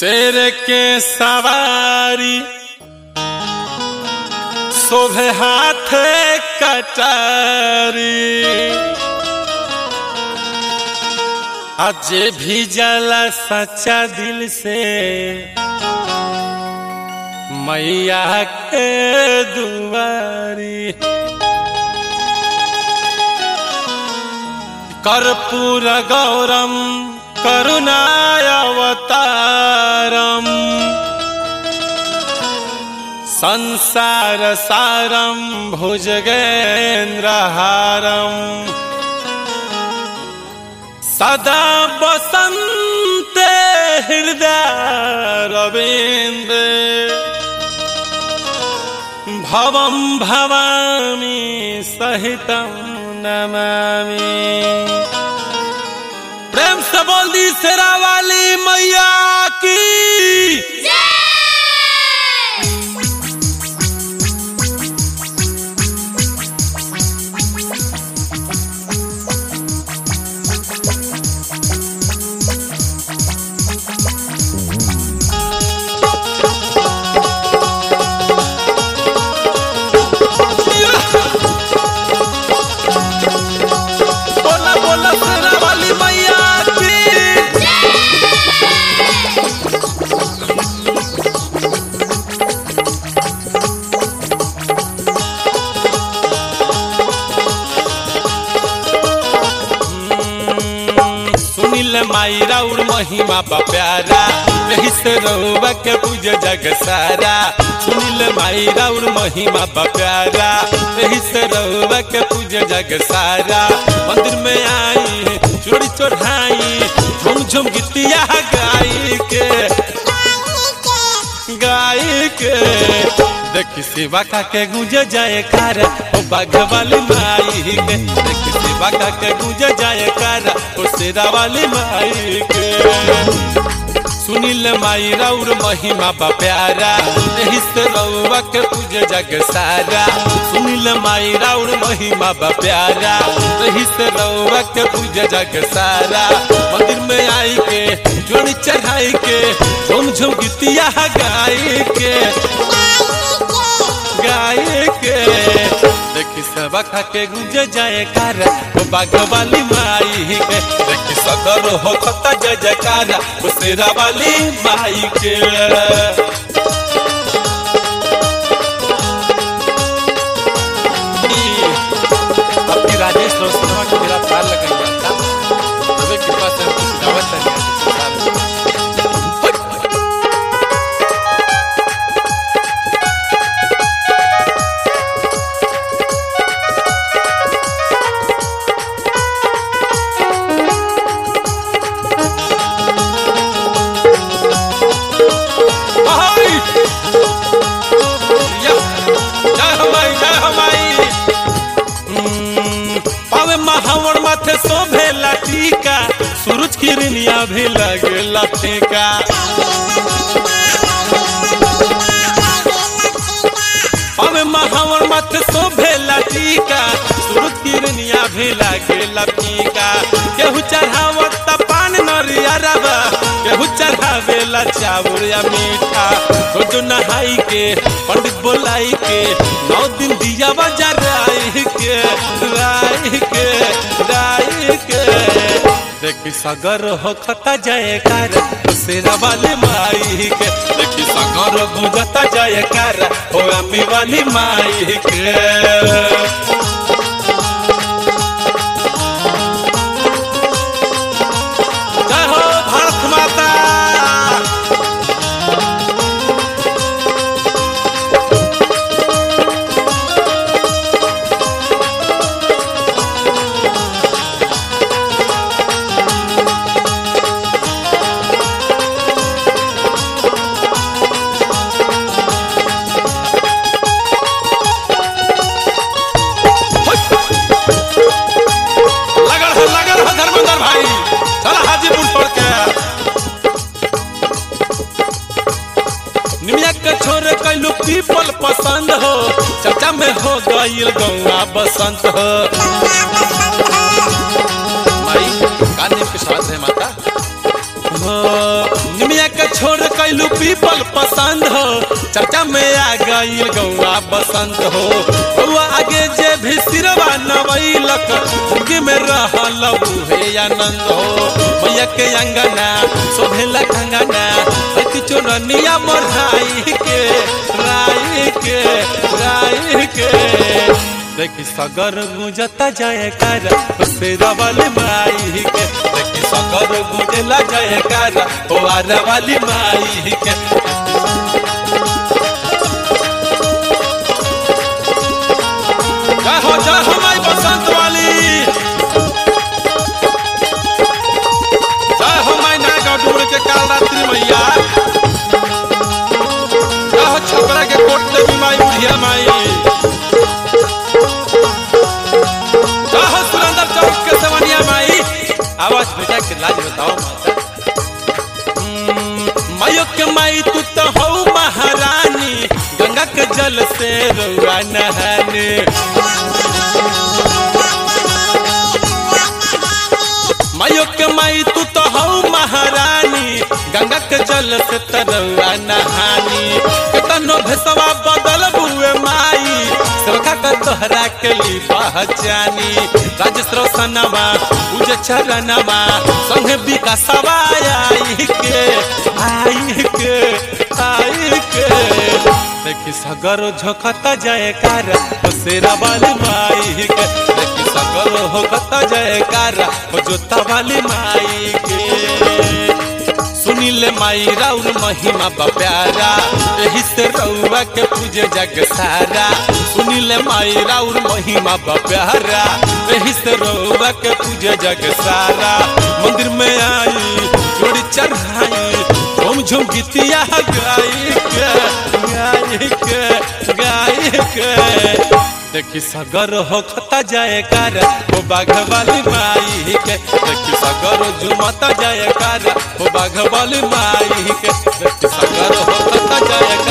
शेर के सवारी शोभे हाथ कटारी आज भी जला सच्चा दिल से मैया के दुआरी कर्पूर गौरम करुणाय अवतारम संसार सारम भुजगेन्द्रहारम सदा बसंत हृदय रवीन्द्र भवं भवामि सहितं नमामि प्रेम से बोल दी शेरा वाली मैया की बोला बोला शेरा वाली मैया की सुनिल माई राउर महिमा बा प्यारा यही से रहुआ के पूज जग सारा सुनिल माई राउर महिमा बा प्यारा यही से रहुआ के पूज जग सारा मंदिर में आई चोरी चढ़ाई झुम झुम गीतिया गाई के गाई के देखी सेवा का के गुंजे जाए कार ओ बाघ वाली माई के देखी सेवा का के गुंजे जाए कार ओ शेरा वाली माई के सुनील माई राउर महिमा बा प्यारा एही से रउआ के पूजे जग सारा सुनील माई राउर महिमा बा प्यारा एही से रउआ के पूजे जग सारा मंदिर में आई के जोड़ी चढ़ाई के झुम झुम गीतिया गाई के गाय के देखी सब खा के गुंजे जाए कार वो बाघ वाली माई के देखी सदर हो खता जय जयकार वो शेरा वाली माई के आपकी राजेश रोशनवा की मेरा प्यार लगाई था तुम्हें कृपा से कुछ दावत नहीं हाय या जय हमाई जय हमाई हम्म, पावे महावर माथे शोभे टीका सूरज किरनिया भी लगे टीका पावे महावर माथे शोभे टीका सूरज किरनिया भी लगे टीका केहू चढ़ावत पान नरिया रबा केहू चढ़ावेला चाउर या मीठा रोज नहाई के पंडित बोलाई के नौ दिन दिया बजा राई के राई के राई के देखी सगर हो खता जाए कार शेरा वाली माई के देखी सगर गुजता जाए कार हो अम्मी वाली माई के जय हो भारत माता लगल है लगल है धर्मेंद्र भाई चल हाजीपुर छोड़ के निमिया के छोरे कैलू पीपल पसंद हो चर्चा में हो गईल गौआ बसंत हो माई का नेम के साथ है माता हो निमिया के छोड़ कैलू पीपल पसंद हो चर्चा में आ गईल गौआ बसंत हो गौआ आगे जे भी सिरवा नवैलक जिंदगी में रहल उहे आनंद हो मैया के अंगना शोभेला कंगना अति चोरनिया मोरहाई के राई के राई के देखी सगर गुंजता जाए कर शेरा वाली माई के देखी सगर गुंजला जाए कर वारा वाली माई के जय हो जय हो माई बसंत वाली जय हो माई नागा डूर के काल रात्रि मैया जय हो छपरा के कोट देवी माई बुढ़िया माई जय हो सुरेंद्र चौक के सवनिया माई आवाज बेटा के लाज बताओ माता हम्म, मायो के माई तू तो हो महारानी गंगा के जल से रउआ नहाने मायो के माई तू तो हो महारानी गंगा के जल से तरौआ नहानी केतनो भेसवा बदल बुए माई सरखा का तोहरा के ली पहचानी राजेश रोशनमा उजे चरणमा संगे विकासवा आई के आई के आई के देखी सगर झोंकता जाए कार शेरा वाली माई के देखी सगर होकता जाए कार जोता वाली माई के सुनीले माई राउर महिमा बप्यारा यही से रउआ के पूजे जग सारा सुनीले माई राउर महिमा बप्यारा यही से रउआ के पूजे जग सारा मंदिर में आई जोड़ी चढ़ाई झूम झूम गीतिया गाई के गाई के गाई के देखी सगर हो खता जाए कार ओ बाघ वाली माई के देखी सगर झुमता जाए कार ओ बाघ वाली माई के देखी सगर हो खता जाए